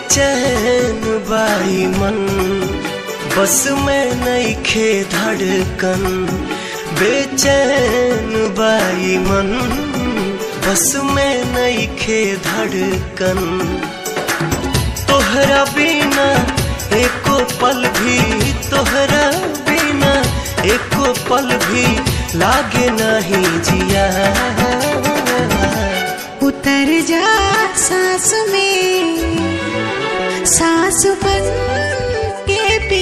बेचैन बाई मन बस में नहीं खे धड़कन बेचैन बाई मन बस में नहीं खे धड़कन तोहरा बिना एको पल भी तोहरा बिना एको पल भी लागे नहीं जिया उतर जा सांस में सांस बन के